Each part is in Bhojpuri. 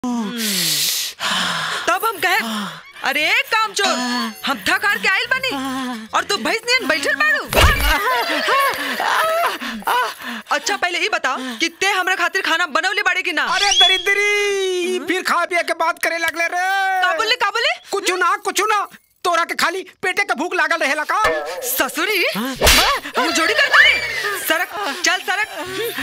तब हम कहे अरे काम चोर हम थक हार के आइल बनी और तू भैंस नियन बैठल बाड़ू अच्छा पहले ये बता कि ते हमरा खातिर खाना बनवले बाड़े कि ना अरे दरिद्री फिर खा पिया के बात करे लगले रे का बोले का बोले कुछ ना कुछ ना तोरा के खाली पेटे के भूख लागल रहेला का ससुरी हम जोड़ी कर दे सरक चल सरक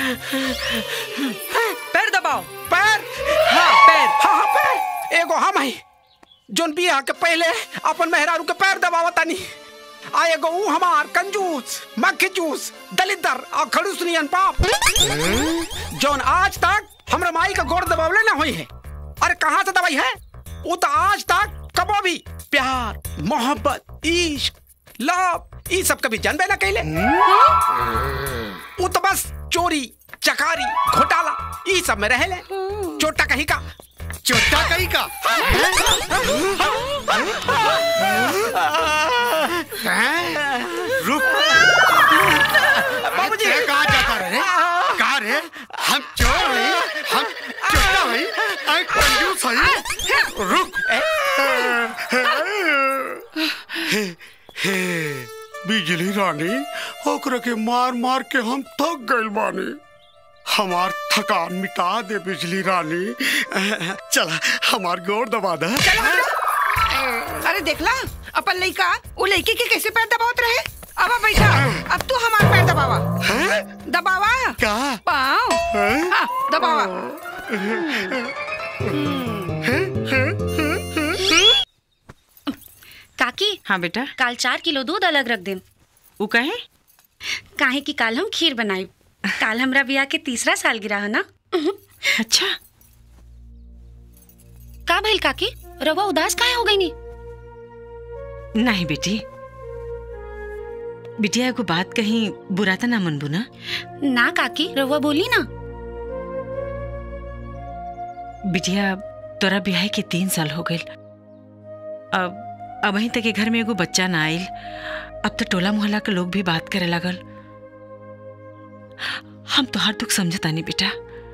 पैर दबाओ पैर हाँ पैर हाँ हाँ पैर एगो हम है जोन बियाह के पहले अपन मेहरारू के पैर दबावा तानी आ एगो ऊ हमार कंजूस मक्खी जूस दलिदर और खड़ूस नियन पाप जोन आज तक हमरा माई का गोड़ दबावले ना हुई है अरे कहाँ से दवाई है वो तो आज तक कबो भी प्यार मोहब्बत इश्क लव ई सब कभी जानबे ना कैले वो तो बस चोरी चकारी घोटाला ई सब में रहेले चोटा कहीं का चोटा कहीं का रुक बाबूजी तेरे कहाँ जाता रे कहाँ रे हम चोर हैं हम चोटा हैं हम कंजूस हैं रुक हे हे बिजली रानी ओकरा के मार मार के हम थक गइल बानी हमार थकान मिटा दे बिजली रानी चला हमार गोर दबा दे अरे देखला अपन लइका वो लड़की के कैसे पैर दबावत रहे अब आ बैठा अब तू हमार पैर दबावा दबावा का पाँव हाँ, दबावा काकी हाँ बेटा काल चार किलो दूध अलग रख देम वो कहे काहे कि काल हम खीर बनाई काल हमरा बियाह के तीसरा साल गिरा है ना अच्छा का भइल काकी रवा उदास काहे हो गई नी नहीं बेटी बिटिया एगो बात कहीं बुरा तो ना मनबू ना ना काकी रवा बोली ना बिटिया तोरा ब्याह के तीन साल हो गए अब अब वहीं तक के घर में एगो बच्चा ना आइल अब तो टोला मोहल्ला के लोग भी बात करे लगल हम तो हर दुख समझता नहीं बेटा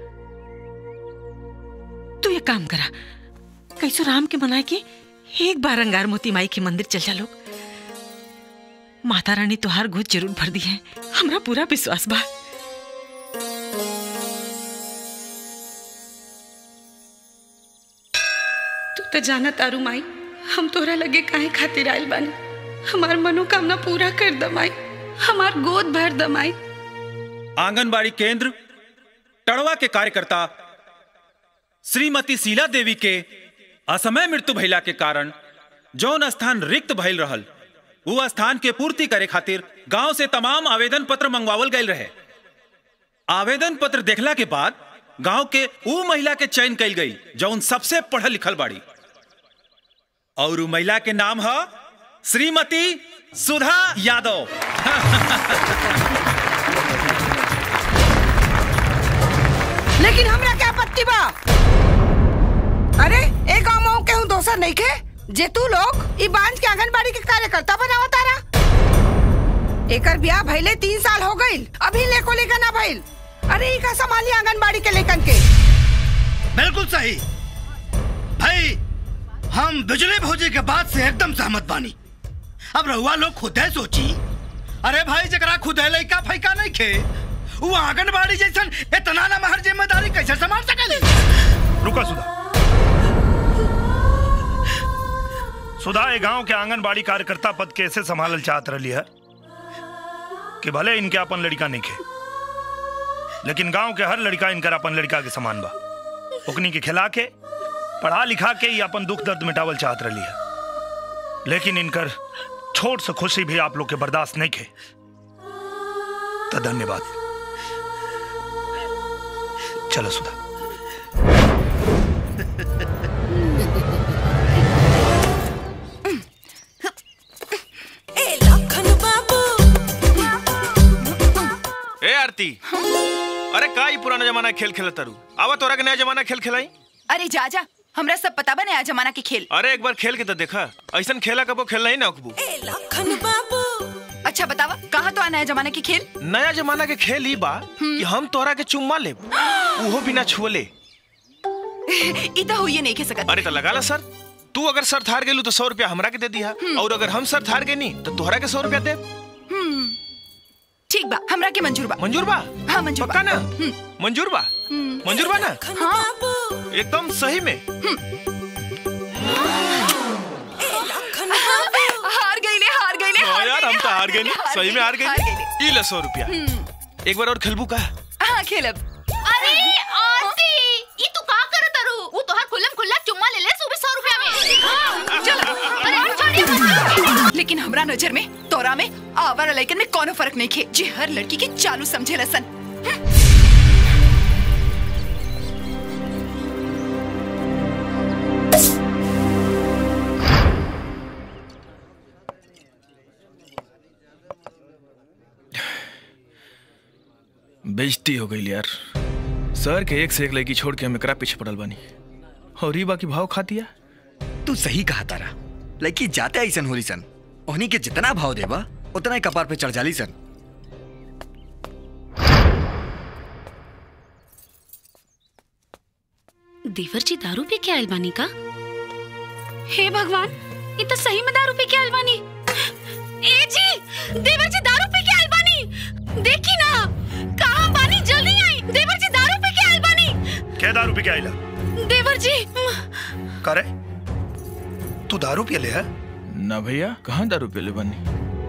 तू ये काम करा कैसो राम के मनाए के एक बार अंगार मोती माई के मंदिर चल जा लोग माता रानी तोहार गोद जरूर भर दी है हमरा पूरा विश्वास बा तू तो जाना तारू माई हम तोरा लगे काहे खातिर आइल बानी हमार मनोकामना पूरा कर दमाई हमार गोद भर दमाई आंगनबाड़ी केंद्र टड़वा के कार्यकर्ता श्रीमती शीला देवी के असमय मृत्यु भइला के कारण जौन स्थान रिक्त भइल रहल वो स्थान के पूर्ति करे खातिर गांव से तमाम आवेदन पत्र मंगवावल गए रहे आवेदन पत्र देखला के बाद गांव के ऊ महिला के चयन कइल गई जौन सबसे पढ़ल लिखल बाड़ी और ऊ महिला के नाम है श्रीमती सुधा यादव लेकिन हमरा क्या आपत्ति बा अरे एक गाँव के हूँ दोसर नहीं के जे तू लोग ई बांझ के आंगनबाड़ी के कार्यकर्ता बनावा तारा एकर ब्याह भइले तीन साल हो गईल अभी लेको लेकर ना भइल अरे ई का संभाली आंगनबाड़ी के लेकन के बिल्कुल सही भाई हम बिजली भौजी के बात से एकदम सहमत बानी अब रहुआ लोग खुद है सोची अरे भाई जकरा खुद है लइका फैका नहीं खे वो आंगनबाड़ी जैसन इतना ना महर जिम्मेदारी कैसे संभाल सकेली रुका सुधा सुधा ये गांव के आंगनबाड़ी कार्यकर्ता पद कैसे संभालल चाहत रही है कि भले इनके अपन लड़का नहीं खे लेकिन गांव के हर लड़का इनकर अपन लड़का के समान बा ओकनी के खिला के पढ़ा लिखा के ही अपन दुख दर्द मिटावल चाहत रही है लेकिन इनकर छोट से खुशी भी आप लोग के बर्दाश्त नहीं खे तो धन्यवाद चलो सुधा ए आरती अरे का ई पुराना जमाना के खेल खेलत तारू आवा तोरा के नया जमाना के खेल खिलाई अरे जा जा हमरा सब पता बा नया जमाना के खेल अरे एक बार खेल के तो देखा ऐसन खेला कबो खेलना ही ना अकबू अच्छा बतावा कहाँ तो आ नया जमाना के खेल नया जमाना के खेल ही बा कि हम तोरा के चुम्मा ले उहो बिना छुअले ई तो हुई नहीं के सकत अरे तो लगा ला सर तू अगर सर थार गेलू तो सौ रुपया हमरा के दे दिया और अगर हम सर थार गए नहीं तो तोहरा के सौ रुपया दे हम्म, ठीक बा हमरा के मंजूर बा मंजूर बा हाँ मंजूर पक्का बा ना मंजूर बा मंजूर बा ना हाँ एकदम सही में हार गईले हार गईले हाँ हार यार हम तो हार गए गईले, नहीं सही में हार हार गए गईले। ई ले सौ रुपया एक बार और खेलबू का हाँ खेलब अरे आरती ई तू का करत तारू वो तोहार खुल्लम खुल्ला चुम्मा ले ले सुबह 100 रुपया में हाँ, चलो अरे छोड़िए मत लेकिन हमरा नजर में तोरा में आवारा लड़कन में कोनो फर्क नहीं खे जे हर लड़की के चालू समझे लसन बेइज्जती हो गई यार सर के एक से एक लड़की छोड़ के हम एकरा पीछे पड़ल बानी और ई बाकी भाव खा दिया तू सही कहा तारा लड़की जाते ऐसन होली सन उन्हीं के जितना भाव देबा उतना ही कपार पे चढ़ जाली सन देवर जी दारू पी के आयल बानी का हे भगवान ये तो सही में दारू पी के आयल बानी ए जी देवर जी दारू पी के आयल बानी देखी ना कहां बानी जल्दी आई देवर जी दारू पी के आयल बानी क्या दारू पी के आइला देवर जी करे तू दारू पिए ले है ना भैया कहाँ दारू पीले बानी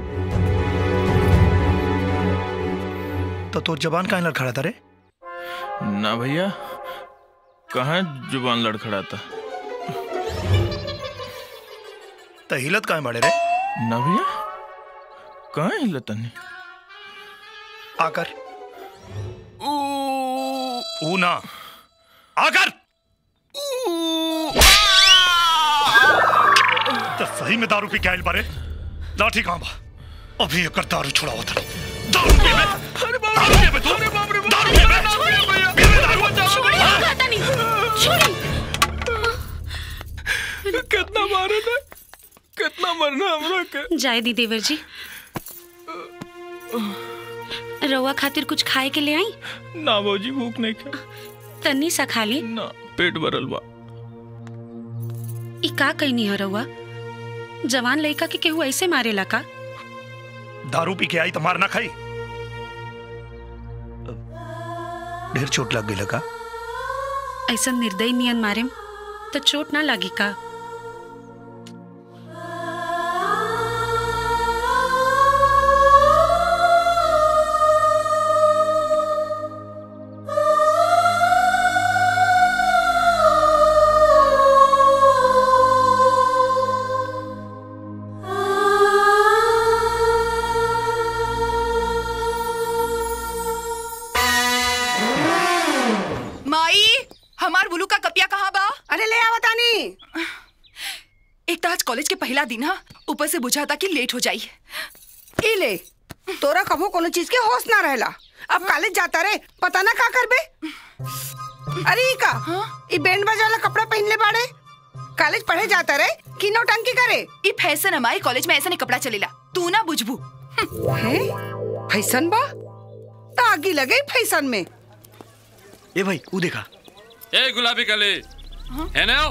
तो तोर जबान काहे लड़खड़ा था रे ना भैया कहाँ जुबान लड़खड़ाता तो हिलत काहे बाड़े रे ना भैया कहाँ हिलतनी आकर ऊ ना आकर तो सही में दारू पी के आइल बारे लाठी कहाँ बा अभी एकर दारू छुड़ावा था दारू पी बे दारू पी बे तू दारू पी बे पी बे दारू छोड़ी हाँ? कहता नहीं छोड़ी कितना मारे ने कितना मरना हमरा के जाए दी देवर जी रउआ खातिर कुछ खाए के ले आई ना भौजी भूख नहीं खा तन्नी सा खा ली ना पेट भरल बा ई का कहनी है रउआ जवान लड़का के केहू ऐसे मारेला का दारू पी के आई तो मार ना खाई ढेर चोट लग गई लगा ऐसा निर्दयी नियन मारेम तो चोट ना लागी का माई हमार बुलू का कपिया कहाँ बा अरे ले आवत आनी एक तो आज कॉलेज के पहला दिन हा ऊपर से बुझा था कि लेट हो जाई ई ले तोरा कभो कोनो चीज के होश ना रहेला अब कॉलेज जाता रे पता ना का करबे अरे ई का ई बैंड बाजा वाला कपड़ा पहन ले बाड़े कॉलेज पढ़े जाता रे कि नौटंकी करे ई फैशन हमारे कॉलेज में ऐसा नहीं कपड़ा चलेला तू ना बुझबू हैं फैशन बा तागी लगे फैशन में ए भाई ऊ देखा ए गुलाबी कली है ना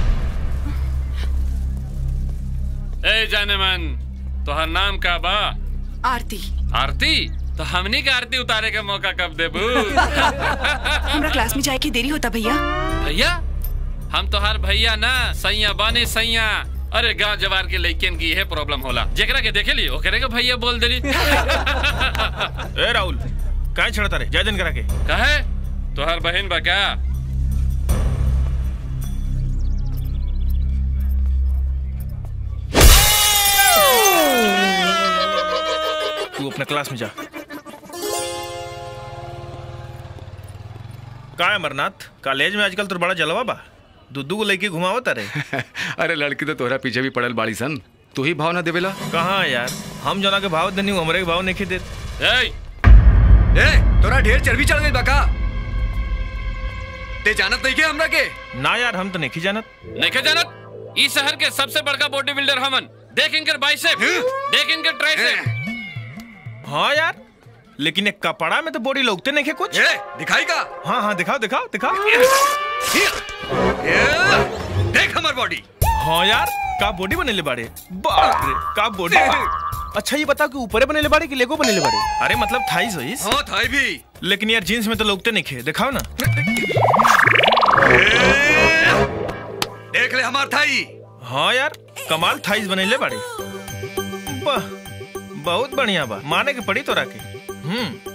ए जाने मन तोहर नाम का बा आरती आरती तो हमनी के आरती उतारे के मौका कब देबू हमरा क्लास में जाए की देरी होता भैया भैया हम तोहार भैया ना सैया बाने सैया अरे गांव जवार के लइकन की यह प्रॉब्लम होला जेकरा के देखे ली ओकरे के भैया बोल देली ए राहुल काहे छड़ता रे जय दिन करा के कहे तोहार बहन बा क्या तू अपने क्लास में जा का है अमरनाथ कॉलेज में आजकल तो बड़ा जलवा बा दुद्दू को लेके घुमावत रे अरे लड़की तो तोहरा पीछे भी पड़ल बाड़ी सन तू ही भाव ना देवेला कहाँ यार हम जना के भाव देनी हमरे के भाव नहीं देत ए ए तोरा ढेर चर्बी चढ़ गई बका ते जानत नहीं के हमरा के ना यार हम तो नहीं जानत नहीं जानत इस शहर के सबसे बड़का बॉडी बिल्डर हमन देख इनकर बाइसेप देख इनकर ट्राइसेप हाँ यार लेकिन एक कपड़ा में तो बॉडी लोगते नहीं है कुछ ए दिखाई का हाँ हाँ दिखाओ दिखाओ दिखाओ देख हमार बॉडी हाँ यार का बॉडी बनेले बाड़े बाप रे का बॉडी अच्छा ये बता कि ऊपरे बनेले बाड़े कि लेगो बनेले बाड़े अरे मतलब थाई होइस हाँ थाई भी लेकिन यार जींस में तो लोगते नहीं खे दिखाओ ना देख ले हमार थाई हाँ यार कमाल थाईस बनेले बाड़े वाह बहुत बढ़िया बा माने के पड़ी तोरा के हम्म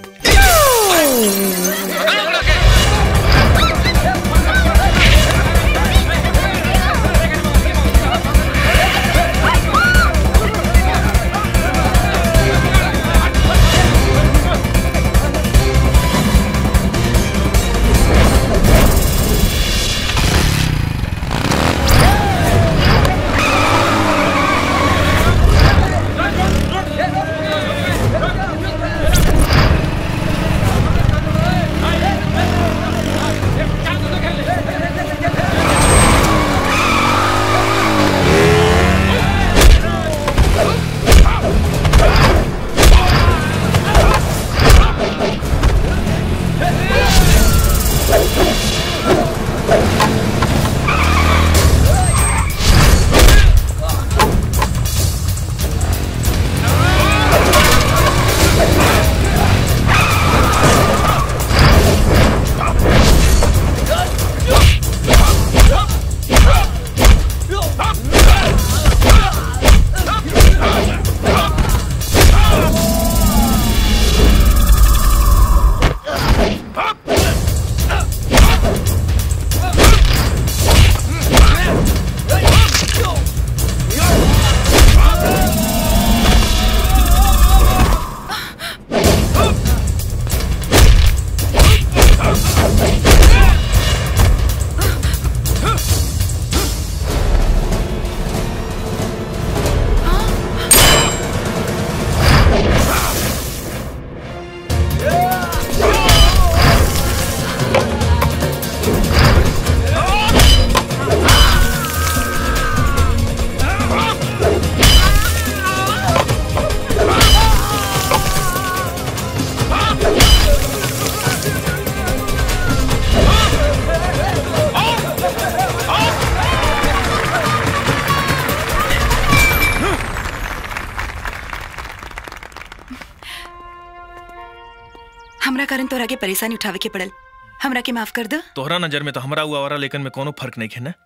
हमरा कारण तोरा के परेशानी उठावे के पड़ल हमरा के माफ कर दो तोहरा नजर में तो हमरा हुआ वाला लेकिन में कोनो फर्क नहीं है ना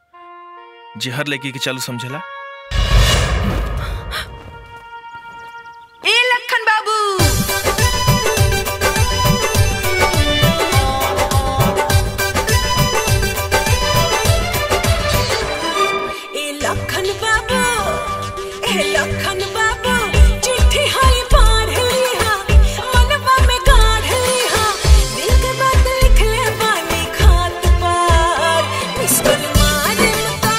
जे हर लड़की के चालू समझेला ए लखन बाबू ए लखन बाबू ए लखन बाबू चिट्ठी हाय पार लिहा मनवा में गाढ़ लिहा दिल के बात लिख ले बानी खात पार मिस कॉल मारे मता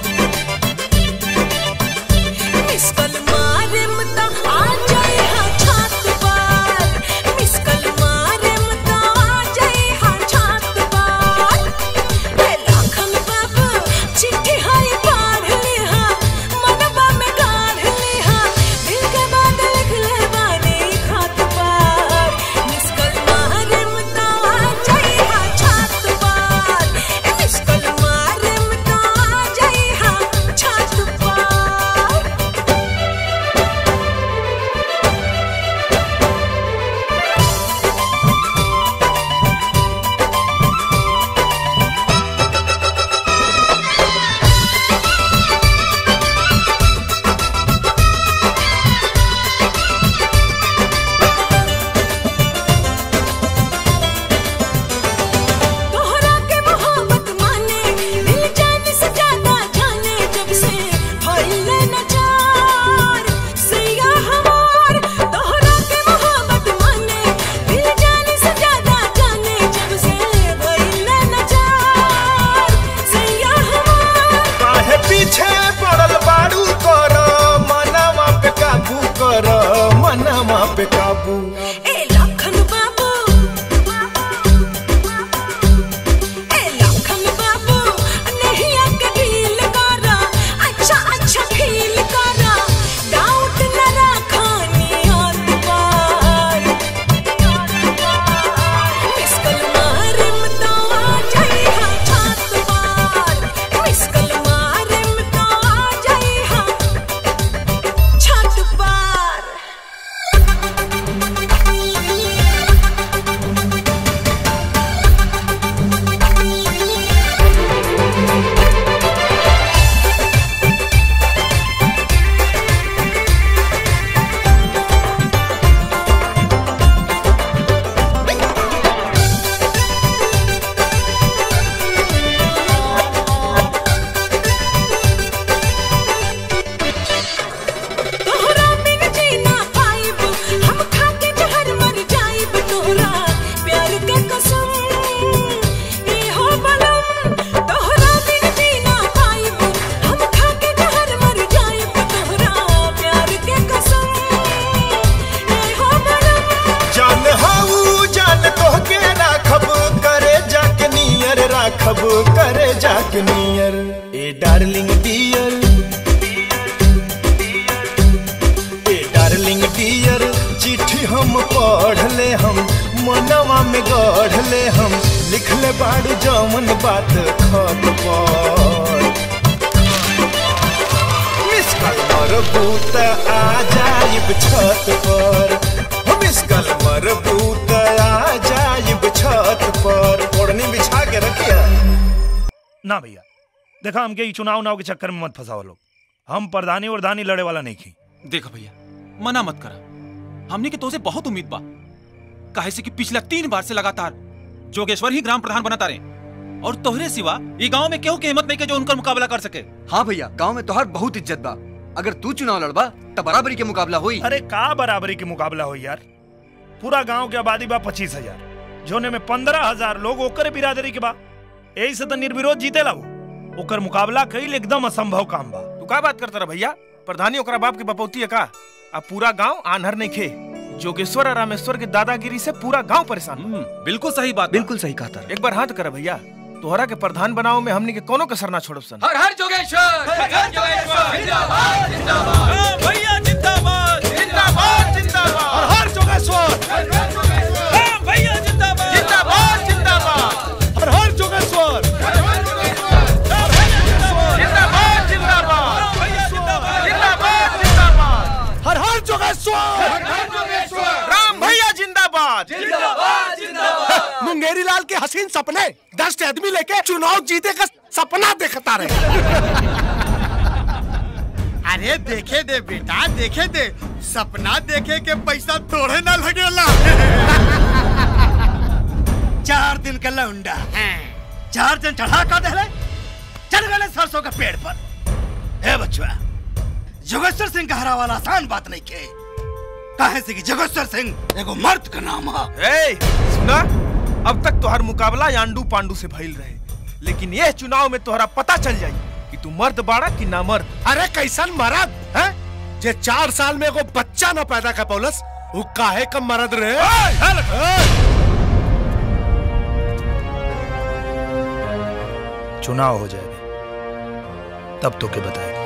मिस कॉल मारे मता आ जाए हा छात पार मिस कॉल मारे मता आ जाए हा छात पार ए लखन बाबू चिट्ठी हाय पार लिहा मनवा में गाढ़ लिहा दिल के बात लिख ले बानी खात पार मिस कॉल मारे मता आ जाए हा छात पार ए मिस कॉल मारे मता आ जाए हा छात पार तोहरा के मोहब्बत माने दिल जान से ज्यादा जाने जब से भइले नचार सैया हमार तोहरा के मोहब्बत माने दिल जान से ज्यादा जाने जब से भइले नचार सैया हमार काहे पीछे पड़ल बाड़ू कर मनवा पे काबू कर मनवा पे काबू ए लखन बाबू ए लखन बाबू नहीं आके ढील करा अच्छा अच्छा फील करा डाउट न रखानी हाथ पार मिस कल मारे मता आ जाए हा छात ए डार्लिंग डियर ए डार्लिंग डियर चिट्ठी हम पढ़ ले हम मनवा में गढ़ ले हम लिख ले बाड़ू जमन बात खत पर मिस कल मरबूत आ जाइब छत पर हो मिस कल मरबूत आ जाइब छत पर ओढ़नी बिछा के रखिया ना भैया देखा हमके ई चुनाव उनाव के चक्कर में मत फंसाओ लोग हम प्रधानी वरधानी लड़े वाला नहीं खी देखो भैया मना मत करा हमने के तोसे बहुत उम्मीद बा काहे से कि पिछला तीन बार से लगातार जोगेश्वर ही ग्राम प्रधान बनता रहे और तोहरे सिवा ये गांव में केहू के हिम्मत नहीं के जो उनका मुकाबला कर सके हाँ भैया गांव में तोहर बहुत इज्जत बा अगर तू चुनाव लड़बा तो बराबरी के मुकाबला हुई अरे का बराबरी के मुकाबला हो यार पूरा गांव के आबादी बा पच्चीस हजार जोने में पंद्रह हजार लोग ओकर बिरादरी के बा यही से तो निर्विरोध जीते ला वो। ओकर मुकाबला कईल एकदम असंभव काम बा तू का बात करता रहा भैया प्रधानी ओकरा बाप के बपौती है का अब पूरा गांव आन्हर नहीं खे जोगेश्वर और रामेश्वर के दादागिरी से पूरा गांव परेशान बा। बिल्कुल सही बात बिल्कुल सही कहा तारा एक बार हाथ कर भैया तोहरा के प्रधान बनाओ में हमनी के कोनो कसर ना छोड़ब सन हर हर जोगेश्वर हर हर जोगेश्वर जिंदाबाद जिंदाबाद भैया जिंदाबाद जिंदाबाद जिंदाबाद हर हर जोगेश्वर हर हर जोगेश्वर भैया जिंदाबाद जिंदाबाद जिंदाबाद हर हर जोगेश्वर हर हर जोगेश्वर जिंदाबाद जिंदाबाद भैया जिंदाबाद जिंदाबाद जिंदाबाद हर हर जोगेश्वर हर हर जोगेश्वर राम भैया जिंदाबाद जिंदाबाद जिंदाबाद मुंगेरी लाल के हसीन सपने दस आदमी लेके चुनाव जीते का सपना देखता रहे अरे देखे दे बेटा देखे दे सपना देखे के पैसा तोड़े ना लगेला चार दिन का लौंडा चार दिन चढ़ा कर दे चल गए सरसों के पेड़ पर हे बचवा जोगेश्वर सिंह का हरा वाला आसान बात नहीं के काहे से कि जोगेश्वर सिंह एगो मर्द का नाम है ए सुना अब तक तोहर मुकाबला यांडू पांडू से भइल रहे लेकिन यह चुनाव में तोहरा पता चल जाई कि तू मर्द बाड़ा कि ना मर्द अरे कैसन मरद है जे चार साल में एगो बच्चा न पैदा कर पौलस वो काहे कम मरद रहे चुनाव हो जाएगा तब तो के बताएगा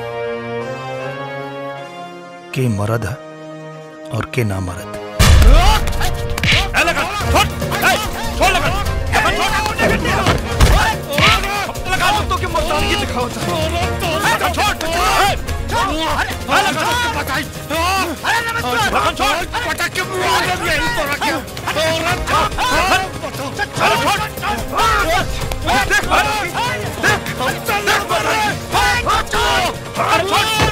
के मरद है और के ना मरद ए, लगा, छोड़, ए, छोड़ लगा, लगा, छोड़। लगा दो तो के मर्दानगी दिखाओ लगा, छोड़, ए, छोड़, ए, लगा, बताई। लगा, छोड़, पटक के मुंह में लग गई तो रखियो। अरे, छोड़, देख, देख, देख, देख, बताई। अरे, छोड़,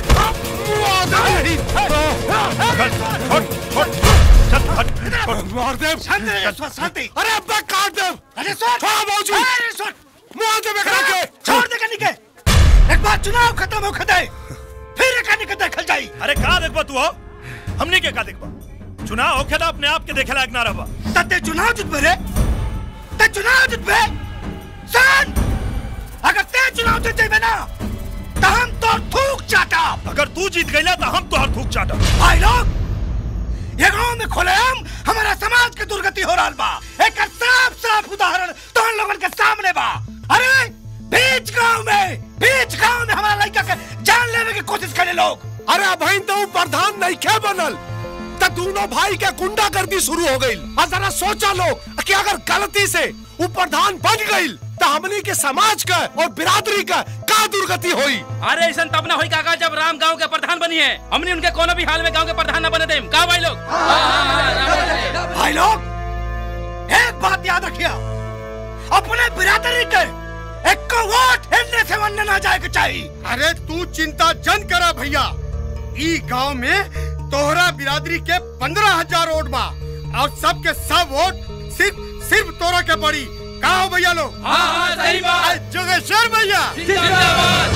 मार दे शांति अरे अब्बा काट दे अरे सुन छोड़ बाबूजी अरे सुन मुंह दे बेकरा के छोड़ दे कनी के एक बार चुनाव खत्म हो खदे फिर कनी के देखल जाई अरे का देखबा तू हो हमने के का देखबा चुनाव होखे ना अपने आप के देखे लायक ना रहबा तते चुनाव जितबे रे ते चुनाव जितबे सुन अगर ते चुनाव जीत जेबे ना तो हम तो थूक चाटा अगर तू जीत गईला तो हम तोहर थूक चाटा भाई लोग ये गांव में खुलेआम हमारा समाज के दुर्गति हो रहा बा एक साफ साफ उदाहरण तो लोगन के सामने बा अरे बीच गांव में बीच गांव में हमारा लड़का के जान लेने की कोशिश करे लोग अरे अभी तो प्रधान नहीं खे बनल तो दोनों भाई के गुंडागर्दी शुरू हो गई और जरा सोचा लो कि अगर गलती से वो प्रधान बन गई तो हमनी के समाज का और बिरादरी का का दुर्गति हुई अरे ऐसा तब ना होई काका जब राम गांव के प्रधान बनी है हमने उनके कोनो भी हाल में गांव के प्रधान न बने दे का भाई लोग भाई लोग एक बात याद रखिए अपने बिरादरी के एक को वोट हिलने से वरना ना जाए के चाहिए अरे तू चिंता जन करा भैया ई गांव में तोहरा बिरादरी के पंद्रह हजार वोट बा और सबके सब वोट सिर्फ सिर्फ तोरा के पड़ी का हो भैया लोग हाँ, हाँ, सही बात। जोगेश्वर भैया जिंदाबाद।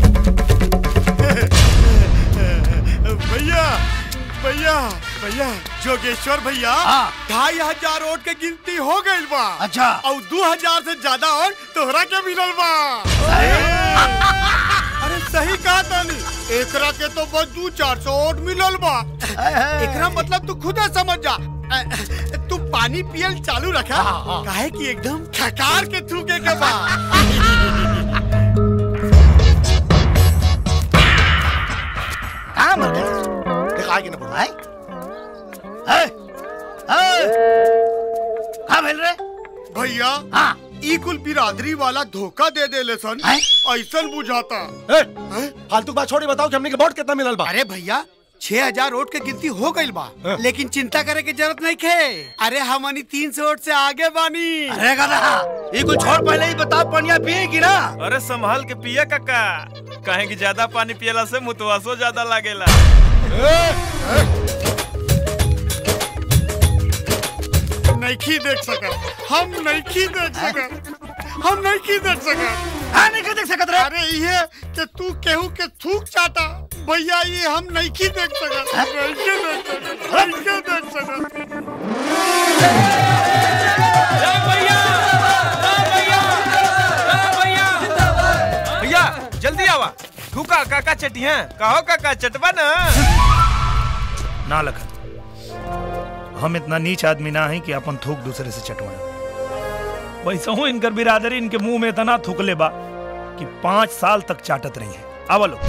भैया भैया भैया जोगेश्वर भैया ढाई हजार वोट के गिनती हो गई बा अच्छा और दो हजार से ज्यादा वोट तोहरा के मिलल बा अरे सही कहा तानी एकरा के तो बस दू चार सौ वोट मिलल बा एकरा मतलब तू खुद समझ जा अ, तू पानी पियल चालू रखा काहे कि एकदम खकार के थूके के बा कहाँ मर गए दिखाई के ना पड़ा है कहाँ मिल रहे भैया हाँ ई कुल बिरादरी वाला धोखा दे दे ले सन ऐसन बुझाता फालतू बात छोड़ी बताओ कि हमने के वोट कितना मिलल बा अरे भैया छह हजार वोट के गिनती हो गई बा लेकिन चिंता करे की जरूरत नहीं खे अरे हमनी तीन सौ वोट से आगे बानी अरे गधा ये कुछ छोड़ पहले ही बता पनिया पिएगी ना अरे संभाल के पिया काका कहे कि ज्यादा पानी पियला से मुतवासो ज्यादा लागेला नहीं देख सका हम नहीं देख सका हम नहीं देख सका हाँ नहीं देख सकत रे अरे ये कि तू केहू के थूक चाटा भैया ये हम नहीं देख सका नहीं देख सका नहीं देख सका भैया जल्दी आवा थूका काका चटी हैं कहो काका चटवा ना ना लखन हम इतना नीच आदमी ना है कि अपन थूक दूसरे से चटवाए वैसे हूँ इनकर बिरादरी इनके मुंह में इतना थूकले बा कि पाँच साल तक चाटत रही है आवलो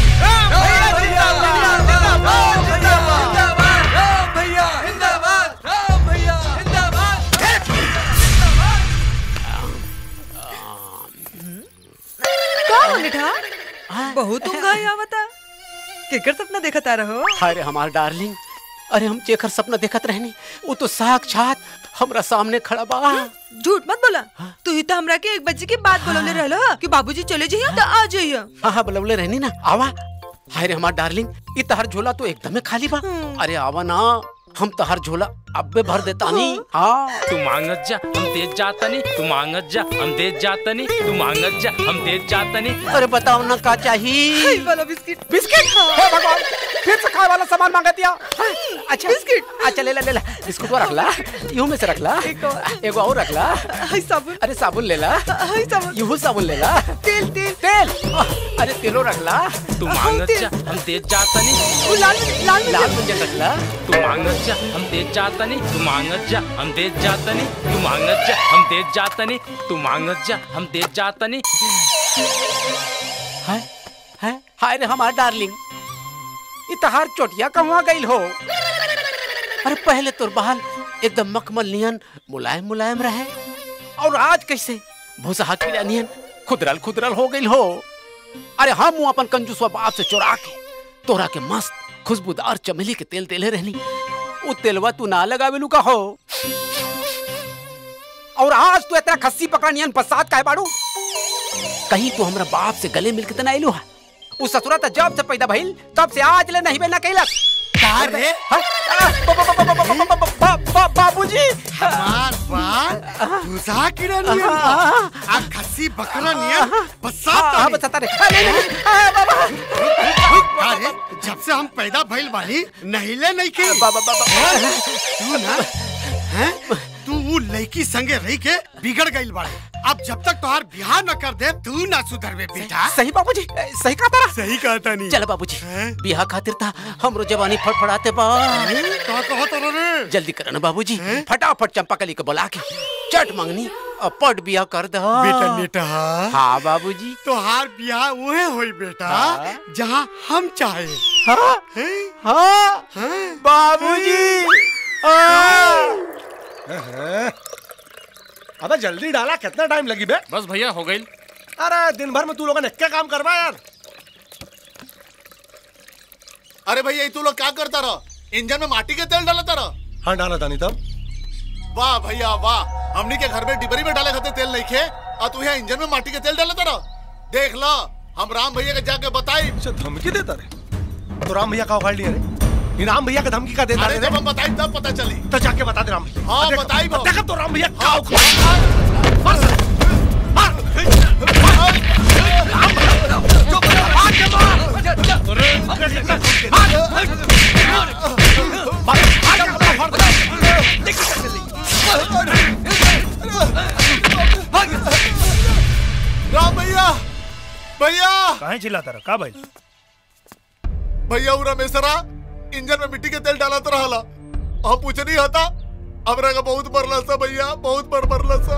का हो निठा बहुत उंगाई आवता केकर सपना देखत आ रहो अरे हमार डार्लिंग अरे हम जेकर सपना देखत रहनी वो तो साक्षात हमरा सामने खड़ा बा झूठ मत बोला तू ही तो हमरा के एक बजे के बाद बोलौले रहलो हा कि बाबूजी चले जइयो तो आ जइयो हाँ हाँ बुलवले रहनी ना आवा हाय रे हमार डार्लिंग ये तहर झोला तो एकदमे खाली बा अरे आवा ना हम तहर झोला अब्बे भर देता नहीं हाँ तू मांगत जा हम तेज जातनी तू मांगत जा हम तेज जातनी तू मांगत जा हम तेज जातनी अरे बताओ ना का चाहिए वाला बिस्किट बिस्किट हे भगवान फिर से खाए वाला सामान मांगा दिया अच्छा बिस्किट अच्छा ले ला ले ला बिस्कुट को रख ला यूं में से रख ला एगो और रख ला साबुन अरे साबुन ले ला साबुन यूं साबुन ले ला तेल तेल तेल अरे तेलो रख ला तू मांगत जा हम तेज जातनी वो लाल लाल लाल मुझे रख ला तू मांगत जा हम तेज जातनी तू मांगत जा हम तेज जातनी तू मांगत जा हम तेज जातनी तू मांगत जा हम तेज जातनी है है हाय रे हमार डार्लिंग ये तहार चोटिया कहवा गईल हो अरे पहले तोर बाल एकदम मखमल नियन मुलायम मुलायम रहे और आज कैसे भूसा कीड़ा नियन खुदरल खुदरल हो गईल हो अरे हम हूँ अपन कंजूसवा बाप से चुरा के तोरा के मस्त खुशबूदार चमेली के तेल तेले रहनी वो तेलवा तू ना लगावेलू का हो और आज तू इतना खस्सी पकड़ा नियन बसात का है बाड़ू कहीं तू हमरा बाप से गले मिल के तना आइलू है उस ससुरा त जब से पैदा भइल तब से आज ले नहीं बेना कैलक का रे बाबूजी हमार बाल भूसा कीड़ा नियन बा। आ खस्सी बकरा नियन बसात हाँ, बसाता रे। हाँ, नहीं, नहीं, अरे जब से हम पैदा भइल बानी नहिले नहीं के बाबा बाबा तू ना हैं तू वो लड़की संगे रह के बिगड़ गइल बाड़े अब जब तक तोहार बियाह न कर दे तू ना सुधरबे बेटा सही बाबूजी सही कहा तारा सही कहता नहीं चल बाबूजी बियाह खातिर था हमरो जवानी फड़फड़ाते बा का कहो तारा रे जल्दी कर ना बाबूजी फटाफट चंपाकली को बुला के चट मंगनी और पट बियाह कर दो बेटा नेटा हाँ बाबूजी तोहार बियाह उहे होई बेटा जहाँ हम चाहे हाँ हाँ बाबूजी अबे जल्दी डाला कितना टाइम लगी बे बस भैया हो गई अरे दिन भर में तू लोगों ने क्या काम करवा यार अरे भैया तू लोग क्या करता रहो इंजन में माटी के तेल डालता रहो हाँ डाला था नहीं तब वाह भैया वाह हमनी के घर में डिबरी में डाले खाते तेल नहीं खे और तू यहाँ इंजन में माटी के तेल डालता रहो देख लो हम राम भैया के जाके बताई अच्छा धमकी देता रे तो राम भैया का उखाड़ लिया रे ये राम भैया का धमकी का देता अरे रे जब हम बताई तब पता चली तो जाके बता दे राम भैया हाँ, देखो, बताई वो। देखो तो राम भैया का उखाड़ भैया काहे चिल्लाता रहा का भाई भैया उ रमेशरा इंजन में मिट्टी के तेल डाला तो रहला हम पूछ नहीं हता हमरा का बहुत मरला सा भैया बहुत मर मरला सा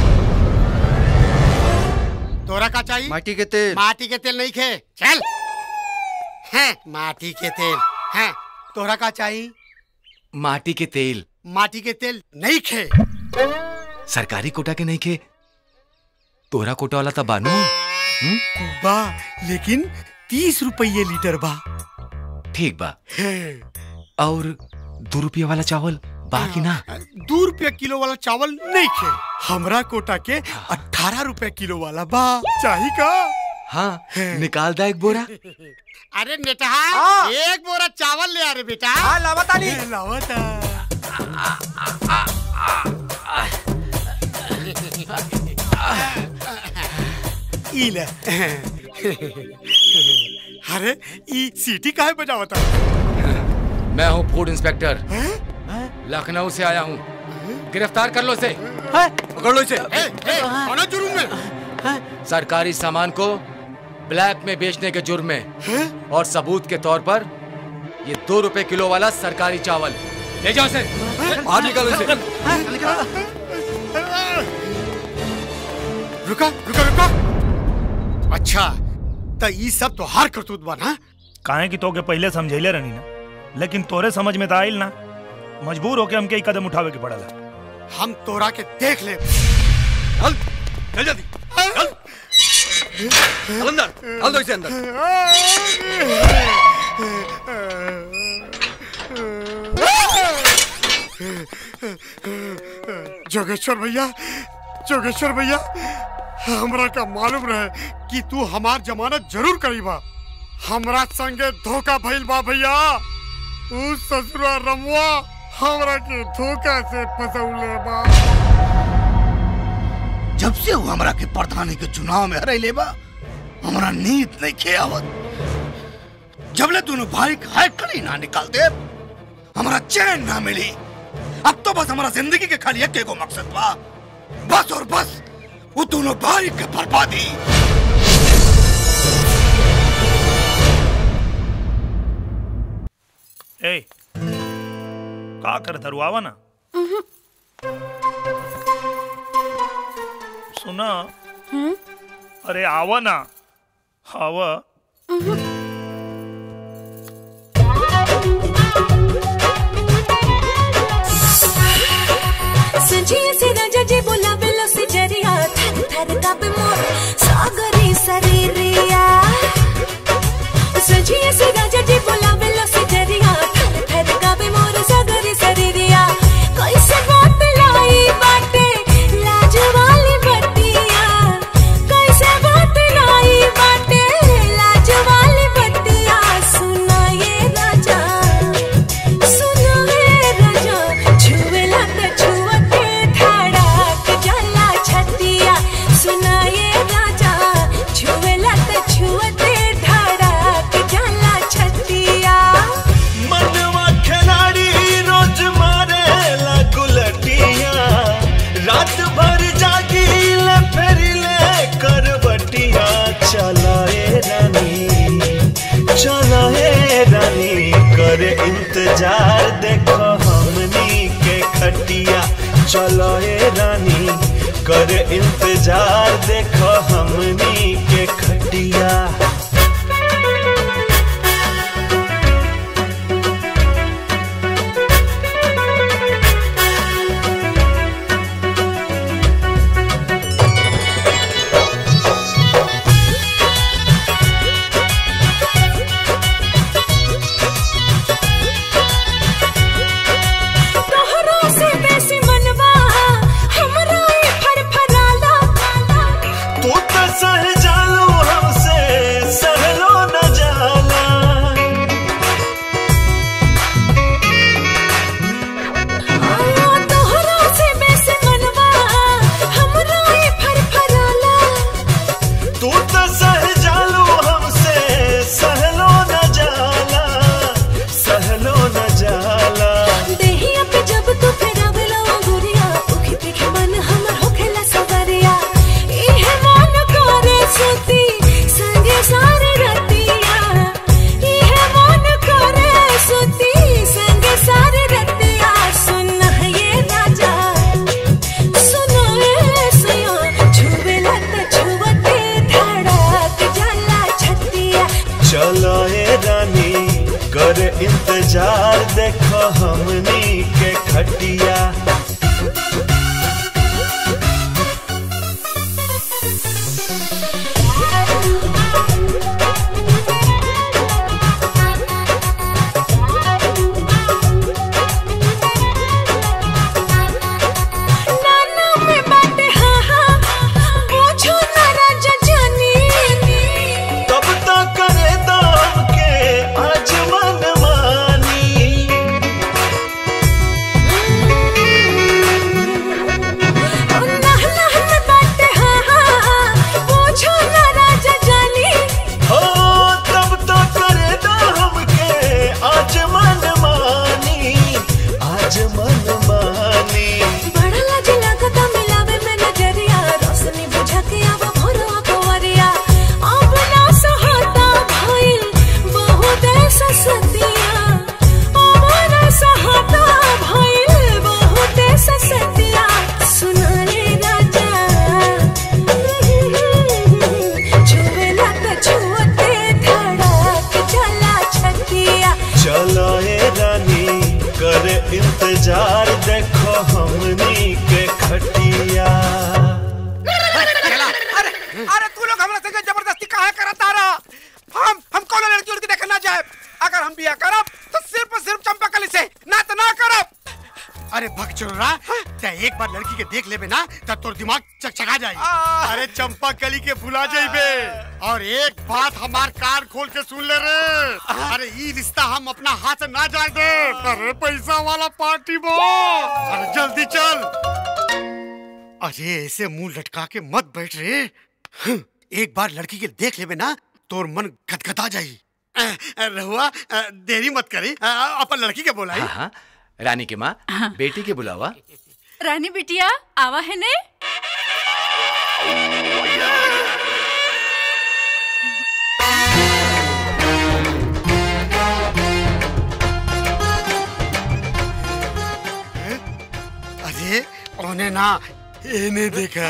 तोरा का चाहिए माटी के तेल माटी के तेल नहीं खे चल हैं माटी के तेल हैं तोरा का चाहिए माटी के तेल माटी के तेल नहीं खे सरकारी कोटा के नहीं खे तोरा कोटा वाला तो बानू बा लेकिन तीस रुपये लीटर बा ठीक बा और दो रुपया वाला चावल बाकी ना दो रुपया किलो वाला चावल नहीं खे हमरा कोटा के अठारह रुपया किलो वाला बा चाही का हाँ निकाल दा एक बोरा अरे नेटहा एक बोरा चावल ले आ रे बेटा हाँ लावता नहीं लावता ई ले अरे ई सीटी काहे बजावता मैं हूँ फूड इंस्पेक्टर लखनऊ से आया हूँ गिरफ्तार कर लो इसे पकड़ लो इसे कौन जुर्म में सरकारी सामान को ब्लैक में बेचने के जुर्म में और सबूत के तौर पर ये दो रुपए किलो वाला सरकारी चावल ले जाओ इसे बाहर निकालो इसे रुका रुका रुका अच्छा तो ई सब तो हार करतूत बा ना काहे कि तोके पहले समझैले रहनी ना लेकिन तोरे समझ में तो आइल ना मजबूर होके हमके ई कदम उठावे के पड़ला हम तोरा के देख ले चल चल जल्दी चल चल अंदर चल दो इसे अंदर जोगेश्वर भैया जोगेश्वर भैया हमरा का मालूम रहे कि तू हमार जमानत जरूर करीबा हमरा संगे धोखा भइल बा भैया उ ससुरा रमुआ हमरा के धोखा से फसौले बा जब से वो हमरा के प्रधानी के चुनाव में हरे लेबा हमरा नींद नहीं खे आवत जबले दोनों भाई का हाथ कड़ी ना निकाल दे हमरा चैन ना मिली अब तो बस हमारा जिंदगी के खाली एक एगो मकसद बा बस और बस वो दोनों भाई के बर्बादी ए का कर धरुआवा ना सुना अरे आवा ना आवा सजिए से राजा जी बोलावेला से जरिया थर थर कापे मोर सागरी शरीरिया सजिए से राजा जी बोलावेला से जरिया थर थर कापे मोर सागरी शरीरिया कैसे बात लाई बाटे लाज वाली बत्तिया कैसे बात लाई बाटे लाज वाली बत्तिया सुना ये राजा सुना ये राजा छुएला त छुअते धड़क जाला छतिया सुना ये राजा छुएला त छुअते धड़क जाला छतिया मनवा खिलाड़ी रोज मारे गुलटिया रात भर जागी ले फिर ले करवटिया चलाए रानी चलाए रानी कर इंतजार देखो हमनी के खटिया चलाए रानी कर इंतजार देखो हमनी के खटिया तोहरा से बेसी मनवा हमरा ई फरफराला हमनी के खटिया नाना में बाटे हाँ हाँ पूछो ना राजा जानी तब तक करे दाम के आज मन मानी नाना में बाटे हाँ हाँ हाँ पूछो ना राजा जानी हो तब तक करे दाम के आज मन मानी आज मन मानी बड़ा लाज लागता मिलावे में नजरिया रोशनी बुझा के आवा भोरवा कोवरिया अब ना सहता भइल बहुत ऐसा सतिया अब ना सहता भइल बहुत ऐसा सतिया सुना रे राजा छुए ना तो छुअते धड़क चला छतिया चलो ए रानी करे इंतजार देखो हमनी के खटिया चला, अरे अरे तू लोग हमरा संगे जबरदस्ती काहे करत आ रहा हम हम कौन लड़की उड़की देखे ना जाए अगर हम बिया करब तो सिर्फ और सिर्फ चंपाकली से ना तो ना करब अरे भग चुरा ते एक बार लड़की के देख लेबे ना तब तोर दिमाग चकचका जाई अरे चंपा कली के भुला जाइबे और एक बात हमार कान खोल के सुन ले रे अरे ई रिश्ता हम अपना हाथ से ना जाए दे अरे पैसा वाला पार्टी बो अरे जल्दी चल अरे ऐसे मुंह लटका के मत बैठ रे हं, एक बार लड़की के देख लेबे ना तोर मन गदगदा जाई अ, अ, रहुआ अ, देरी मत करी अ, अपन लड़की के बोलाई हाँ हाँ रानी के माँ बेटी के बुलावा रानी बिटिया आवा है ने अरे ओने ना इन्हें देखा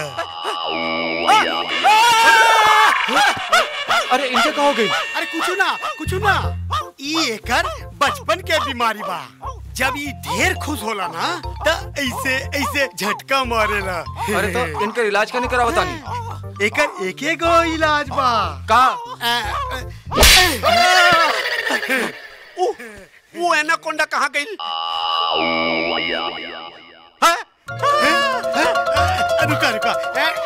अरे इनके कहा हो गई अरे कुछ ना कुछ ना ई एकर बचपन के बीमारी बा जब ई ढेर खुश होला ना त ऐसे ऐसे झटका मारेला अरे तो इनका इलाज करने करा बतानी एकर एक एक गो इलाज बा का उ, वो एनाकोंडा कहाँ गई रुका रुका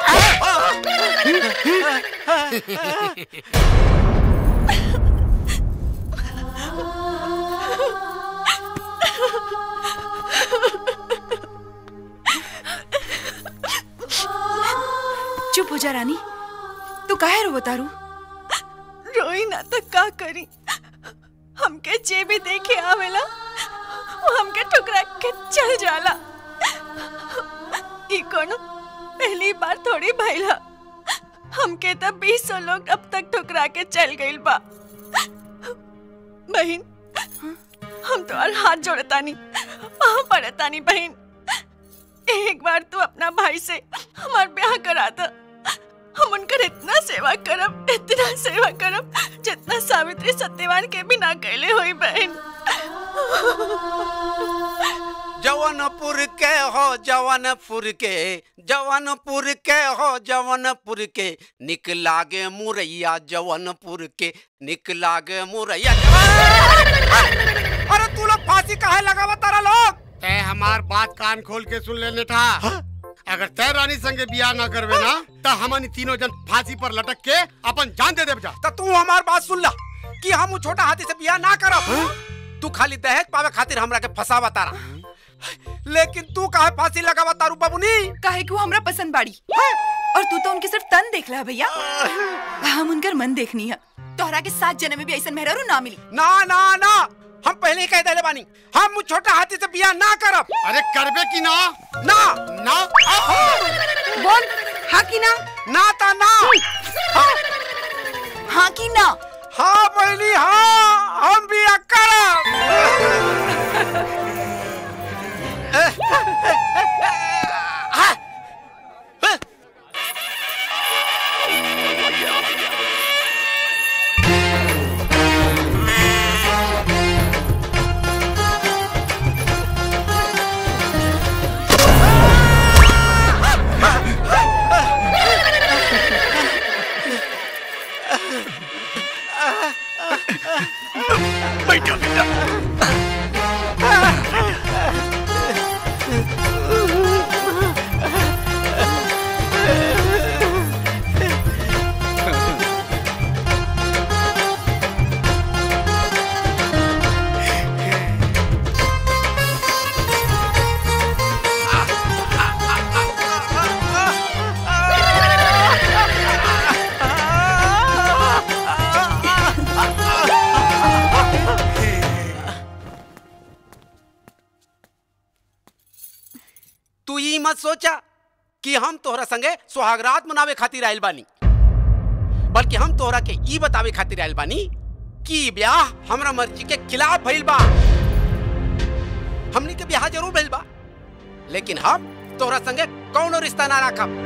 चुप हो जा रानी तू काहे रो तारू रोई ना तो का करी हमके जे भी देखे आवेला वो हमके ठुकरा के चल जाला ई कोनो पहली बार थोड़ी भइला हमके तो बीस सौ लोग अब तक ठुकरा के चल गइल बा बहन हम तो और हाथ जोड़तानी वहां पड़तानी बहन एक बार तू अपना भाई से हमार ब्याह करा दे हम उनकर इतना सेवा करब इतना सेवा करब जितना सावित्री सत्यवान के भी ना कैले हुई बहन जवनपुर के हो जवनपुर के जवनपुर के हो जवनपुर के निक लागे मुरैया जवनपुर के निक लागे मुरैया अरे तू लोग फांसी काहे लगावा तारा लोग तय हमार बात कान खोल के सुन लेने था अगर तय रानी संगे बियाह ना करवे ना तो हमनी तीनों जन फांसी पर लटक के अपन जान दे देब जा तो तू हमार बात सुन ला कि हम उ छोटा हाथी से बियाह ना करब तू खाली दहेज पावे खातिर हमरा के फसावा तारा लेकिन तू काहे फांसी लगावा तारू बबुनी काहे कि वो हमरा पसंद बाड़ी और तू तो उनके सिर्फ तन देख ला भैया हम उनकर मन देखनी है तोहरा के सात जन्म में भी ऐसा मेहरारू ना मिली ना ना ना हम पहले ही कह देले बानी हम उ छोटा हाथी से बियाह ना करब अरे करबे की ना ना ना बोल हाँ की ना ना ता ना हाँ की ना हाँ बहनी हाँ हम बियाह करब मत सोचा कि हम तोहरा संगे सुहागरात मनावे खातिर आइल बानी बल्कि हम तोहरा के ई बतावे खातिर आइल बानी कि ई ब्याह हमरा मर्जी के खिलाफ भइल बा हमनी के ब्याह जरूर भइल बा लेकिन हम तोहरा संगे कौनो रिश्ता ना राखब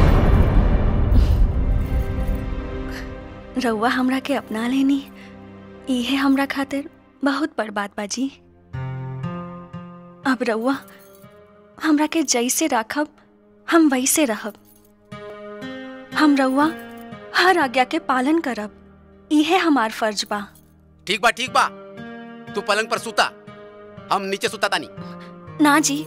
रउआ हमरा के अपना लेनी इहे हमरा खातिर बहुत बड़ बात बाजी अब रउआ हमरा के जैसे राखब हम वैसे रहब हम रउआ हर आज्ञा के पालन करब इहे हमार फर्ज बा ठीक बा ठीक बा तू पलंग पर सुता हम नीचे सुता तानी ना जी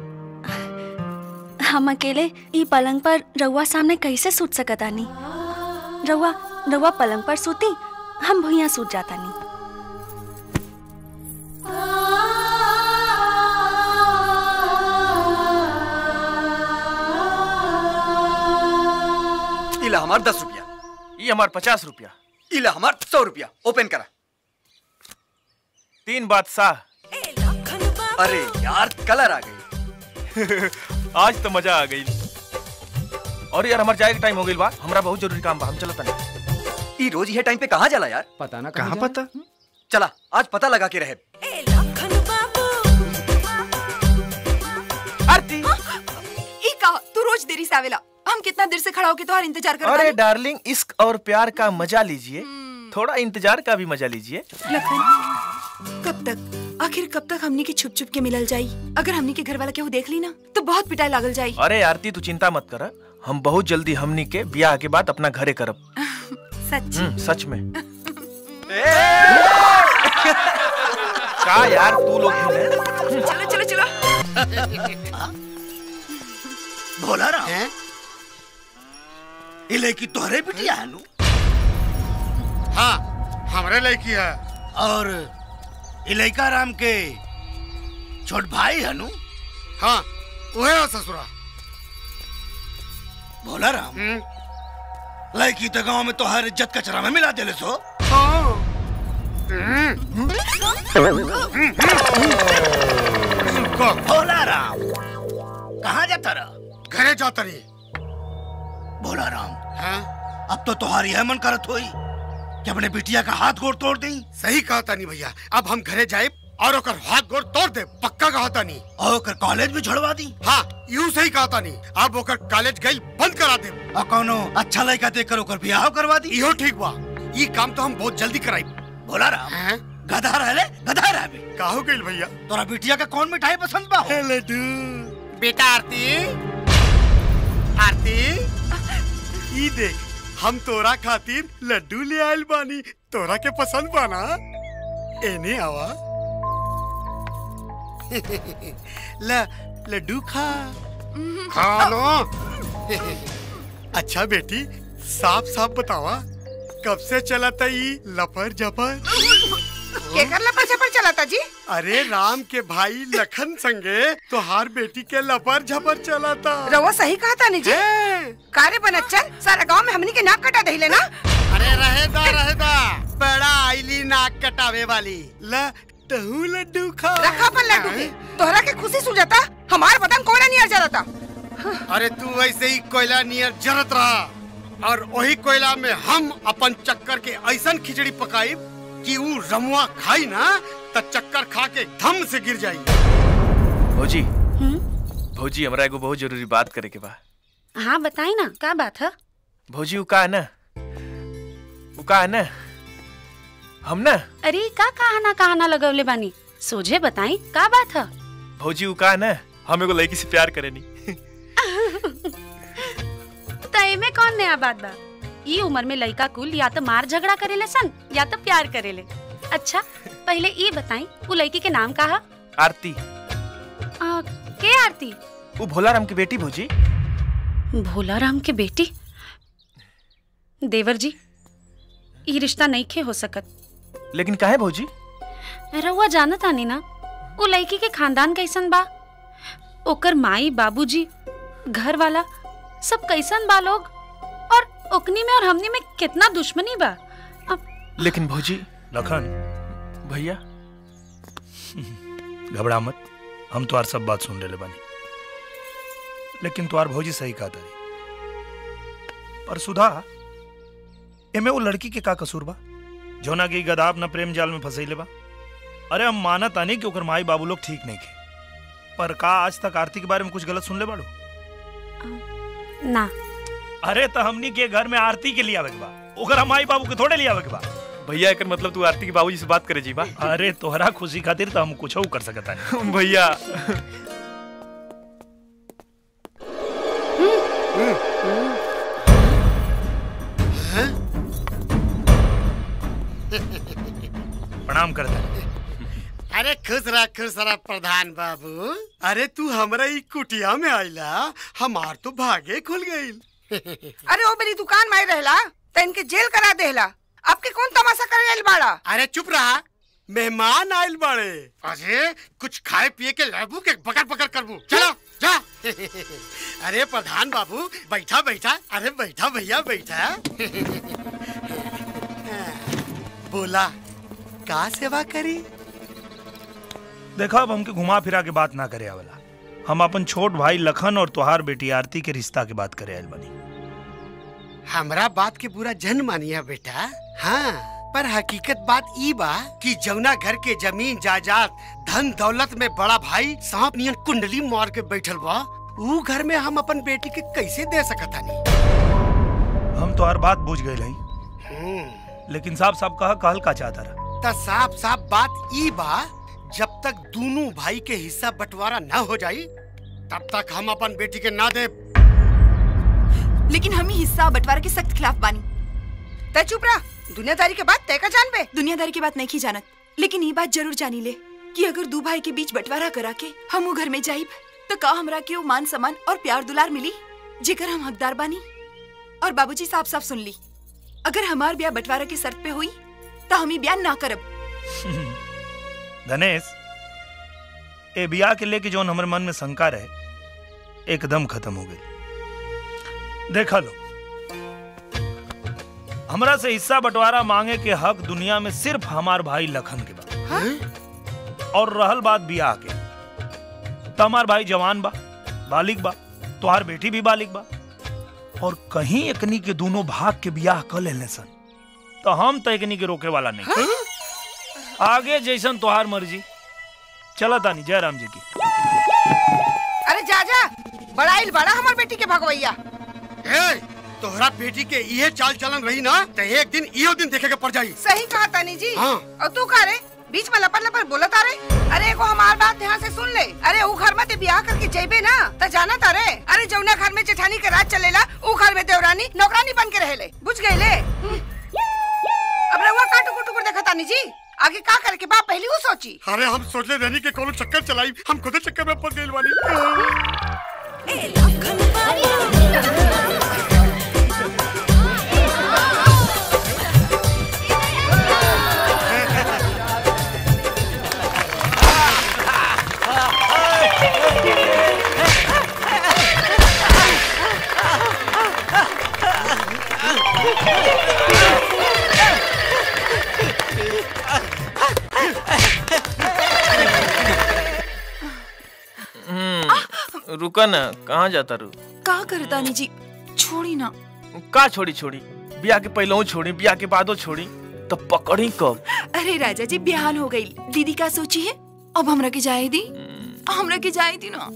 हम अकेले ई पलंग पर रउआ सामने कैसे सूत सकतानी रउआ रउआ पलंग पर सूती हम भुइया सूत जातानी इला हमार दस रुपया ये हमार पचास रुपया इला हमार सौ रुपया ओपन करा तीन बादशाह अरे यार कलर आ गई आज तो मजा आ गई और यार हमार जाए के टाइम हो गई बा हमरा बहुत जरूरी काम बा हम चलत नहीं ई रोज ये टाइम पे कहाँ जाला यार पता ना कहाँ पता चला आज पता लगा के रहे आरती ई का तू रोज देरी से आवेला हम कितना देर से खड़ा होके तुम्हारा इंतजार कर अरे डार्लिंग इश्क और प्यार का मजा लीजिए थोड़ा इंतजार का भी मजा लीजिए लखन कब तक आखिर कब तक हमनी के छुप छुप के मिलल जाई अगर हमनी के घर वाला केहू देख ली ना तो बहुत पिटाई लागल जाई अरे आरती तू चिंता मत कर हम बहुत जल्दी हमनी के ब्याह के बाद अपना घरे करब सच हम्म, सच में का यार तू लोग भी चलो चलो चलो भोला राम ये लड़की तोहरे बिटिया है नु हाँ हमरे लड़की है और ये लड़का राम के छोट भाई है नु हाँ वही है ससुरा भोला राम लड़की तो गांव में तो हर इज्जत कचरा में मिला देले सो भोला राम कहाँ जाता रहा घरे जाता रही भोला राम अब तो तुम्हारी यह मन करत होई कि अपने बिटिया का हाथ गोड़ तोड़ दी सही कहा तानी भैया अब हम घरे जाए और ओकर हाथ गोड़ तोड़ दे पक्का कहा तानी और ओकर कॉलेज भी छोड़वा दी हाँ यूं सही कहा तानी अब ओकर कॉलेज गई बंद करा दे और कौनो अच्छा लड़का देख कर ओकर ब्याह करवा दी इहो ठीक बा ये काम तो हम बहुत जल्दी कराई भोला राम गधा रहले गधा रहबे का हो गइल भैया तोरा बिटिया का कौन मिठाई पसंद बा हो? लड्डू बेटा आरती आरती ई देख हम तोरा खातिर लड्डू ले आइल बानी तोरा के पसंद बाना एने आवा ल लड्डू खा खा लो अच्छा बेटी साफ साफ बतावा कब से चला था ई लफर जफर केकर लपड़ झपड़ चलाता जी अरे राम के भाई लखन संगे तोहार बेटी के लपर झपर चला था रवा सही कहा था जी कारे बनच्चन सारा गांव में हमनी के नाक कटा दहिले ना अरे रहेदा रहेदा बड़ा आईली नाक कटावे वाली ल तहू लड्डू खा रखा अपन लड्डू के तोहरा के खुशी सुझाता हमार बदन कोयला नियर जरता अरे तू वैसे ही कोयला नियर जरत रहा और वही कोयला में हम अपन चक्कर के ऐसन खिचड़ी पकाई कि ऊ रमुआ खाई ना त चक्कर खा के धम से गिर जाई भौजी भौजी हमरा एगो बहुत जरूरी बात करे के बा हाँ बताई ना क्या बात है भौजी उ का है ना उ का है ना हम ना अरे का कहाना कहाना लगवले बानी सोझे बताई का बात है भौजी उ का है ना हम एगो लड़की से प्यार करेनी तय में कौन नया बात बा ई उम्र में लड़का कुल या तो मार झगड़ा करेले सन या तो प्यार करेले अच्छा पहले ये बताई वो लड़की के नाम का है आरती आ, के आरती वो भोला राम की बेटी भौजी भोला राम के बेटी देवर जी ये रिश्ता नहीं खे हो सकत लेकिन काहे भौजी रउआ जानत आनी ना वो लड़की के खानदान कैसन बा ओकर माई बाबूजी घर वाला सब कैसन बा लोग और ओकनी में और हमनी में कितना दुश्मनी बा लेकिन भौजी लखन भैया घबरा मत हम तो सब बात सुन ले बानी लेकिन तुम्हार भौजी सही कहा तारी पर सुधा एमे वो लड़की के का कसूर बा जौना की गदाब न प्रेम जाल में फंसैले बा अरे हम मानत आनी कि ओकर माई बाबू लोग ठीक नहीं थे पर का आज तक आरती के बारे में कुछ गलत सुन ले बाड़ू ना अरे तो हमनी के घर में आरती के लिए आवे के बा ओकर माई बाबू के थोड़े लिए आवे के बा भैया एकर मतलब तू आरती के बाबूजी से बात करे जी बा अरे तोहरा खुशी खातिर तो हम कुछ कर सकता नहीं भैया प्रणाम करता अरे खुश रह खुश रह प्रधान बाबू अरे तू हमरा ई कुटिया में आइला हमार तो भागे खुल गईल अरे वो मेरी दुकान में रहला तो इनके जेल करा देला आपके कौन तमाशा करे आइल बाड़ा अरे चुप रहा मेहमान आइल बाड़े अरे कुछ खाए पिए के लाबू के बकर बकर करबू चलो जा अरे प्रधान बाबू बैठा बैठा अरे बैठा भैया बैठा बोला का सेवा करी देखा अब हमके घुमा फिरा के बात ना करे आवेला हम अपन छोट भाई लखन और तुहार बेटी आरती के रिश्ता के बात करे आयल बनी हमरा बात के बुरा जन मानिया बेटा हाँ पर हकीकत बात ई बा कि जौना घर के जमीन जायदाद धन दौलत में बड़ा भाई सांप नियन कुंडली मार के बैठल बा ऊ घर में हम अपन बेटी के कैसे दे सकतानी हम तो हर बात बुझ गए नहीं लेकिन साहब साहब कहा कहल का चाहता रहा त साफ साफ बात ई बा जब तक दोनों भाई के हिस्सा बंटवारा न हो जाई तब तक हम अपन बेटी के ना दे लेकिन हम ही हिस्सा बंटवारा के सख्त खिलाफ बानी तय चुप रहा दुनियादारी के बात तय का जान बे दुनियादारी की बात नहीं की जानत लेकिन ये बात जरूर जानी ले कि अगर दो भाई के बीच बंटवारा करा के हम वो घर में जाइब तो का हमरा के वो मान सम्मान और प्यार दुलार मिली जेकर हम हकदार बानी और बाबूजी साफ साफ सुन ली अगर हमार ब्याह बंटवारा के शर्त पे हुई तो हम ही ब्याह ना करब धनेश ए बिया के लेके जो हमारे मन में शंका रहे एकदम खत्म हो गई देखा लो हमरा से हिस्सा बंटवारा मांगे के हक दुनिया में सिर्फ हमार भाई लखन के बा और रहल बात बियाह के तो हमार भाई जवान बा बालिक बा तुहार बेटी भी बालिक बा और कहीं एकनी के दोनों भाग के बियाह कर लेने सन तो हम तो एकनी के रोके वाला नहीं आगे जैसन तुहार मर्जी चला तानी जयराम जी की अरे जा जा बड़ाइल बड़ा हमार बेटी के भगवैया ए, तोहरा बेटी के ये चाल चलन रही ना तो एक दिन इहो दिन देखे के पड़ जाई सही कहा तानी जी हाँ। और तू का रे बीच में लपट लपट बोलत आ रे अरे एगो हमार बात ध्यान से सुन ले अरे ऊ घर में ते ब्याह करके जेबे ना त जाना तारे अरे जौना घर में जेठानी के राज चलेला ऊ घर में देवरानी नौकरानी बन के रहेले बुझ गए ले अब रहुआ का टुकुर टुकुर देखा तानी जी आगे का करे के बाप पहली वो सोची अरे हम सोचले रहनी के कोनो चक्कर चलाई हम खुद चक्कर में फंस गइल वाली हम्म, रुका ना कहाँ जाता रू का करता नी जी छोड़ी ना का छोड़ी छोड़ी बियाह के पहले छोड़ी बियाह के बादो छोड़ी तो पकड़ी कब अरे राजा जी बिहान हो गई दीदी का सोची है अब हमरा के जाए दी हमरा के जाए दी ना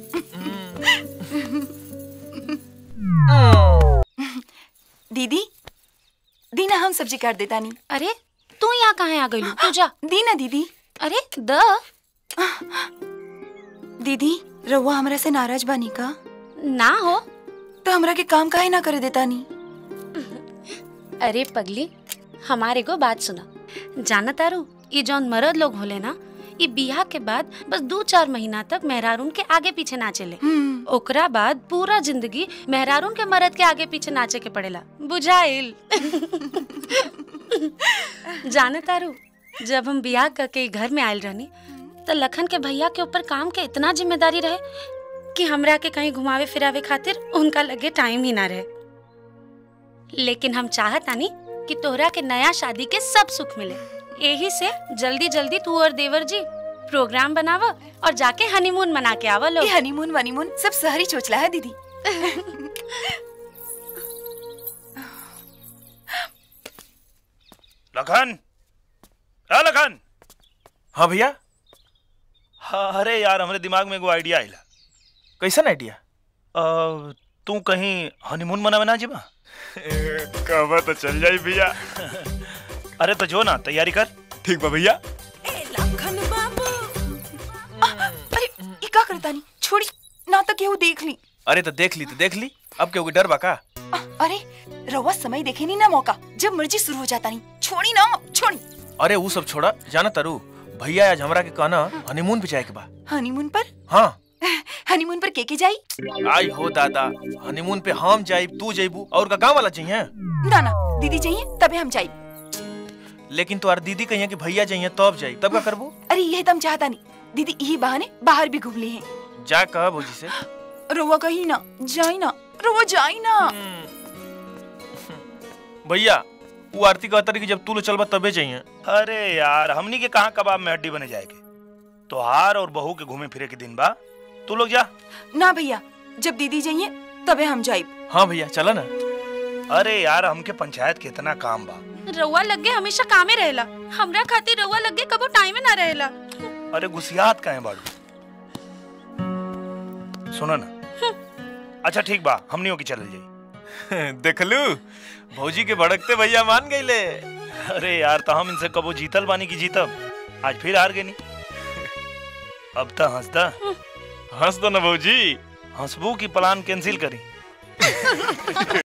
दीदी दीना हम सब्जी काट देता नहीं अरे तू यहाँ कहाँ आ गई तू जा दीना दीदी अरे द दीदी रउआ हमरा से नाराज बानी का ना हो तो हमरा के काम काहे ना करे देता नी अरे पगली हमारे को बात सुना जाना तारू ये जौन मर्द लोग होले ना ये बियाह के बाद बस दो चार महीना तक मेहरारून के आगे पीछे नाचेले ओकरा बाद पूरा जिंदगी मेहरारून के मर्द के आगे पीछे नाचे के पड़ेला बुझाइल जाने तारू जब हम बियाह करके घर में आयल रहनी तो लखन के भैया के ऊपर काम के इतना जिम्मेदारी रहे कि हमरा के कहीं घुमावे फिरावे खातिर उनका लगे टाइम ही ना रहे लेकिन हम चाहत आनी कि तोहरा के नया शादी के सब सुख मिले यही से जल्दी जल्दी तू और देवर जी प्रोग्राम बनावा और जाके हनीमून मना के आवा लोग ये हनीमून वनीमून सब शहरी चोचला है दीदी लखन अ लखन हाँ भैया हाँ अरे यार हमारे दिमाग में एगो आइडिया आइला कैसन आइडिया अ, तू कहीं हनीमून मनावे ना जीबा कहवा तो चल जाई भैया अरे तो जो ना तैयारी कर ठीक बा भैया अरे ई का करता नहीं छोड़ी ना तक केहू देख ली अरे तो देख ली तो देख ली अब क्यों डर बा का अरे रवा समय देखे नहीं ना मौका जब मर्जी शुरू हो जाता नहीं छोड़ी ना छोड़ी अरे वो सब छोड़ा जाना तारू भैया आज हमरा के कहना हनीमून पे जाए के बा हनीमून पर हाँ हनीमून पर के के जाई आई हो दादा हनीमून पे हम जाइब तू जाइबू और का गांव वाला चाहिए ना ना दीदी चाहिए तबे हम जाई लेकिन तुम्हार दीदी कहिए कि भैया चाहिए तब जाई तब का करबू अरे ये तम चाहता नहीं दीदी यही बहाने बाहर भी घूम ली हैं जा कह भौजी से रोवा कही ना जाई ना रोवा जाई ना भैया वो आरती कहता रही कि जब तू लो चलबा तबे चाहिए अरे यार हमनी के कहाँ कबाब में हड्डी बने जाएगी तो हार और बहू के घूमे फिरे के दिन बा तू लोग जा ना भैया जब दीदी जाइए तबे हम जाई हाँ भैया चला ना अरे यार हमके पंचायत के इतना काम बा रउआ लगे हमेशा कामे रहेला हमरा खातिर रउआ लगे कबो टाइमे ना रहेला अरे गुसियात का है बाड़ू सुनो ना अच्छा ठीक बा हमनियों की चल जाई देखलू भौजी के भड़कते भैया मान गईले अरे यार तो हम इनसे कबो जीतल बानी की जीतब आज फिर हार गए नी अब तो हंसदा हंस दो ना भौजी हंसबू की प्लान कैंसिल करी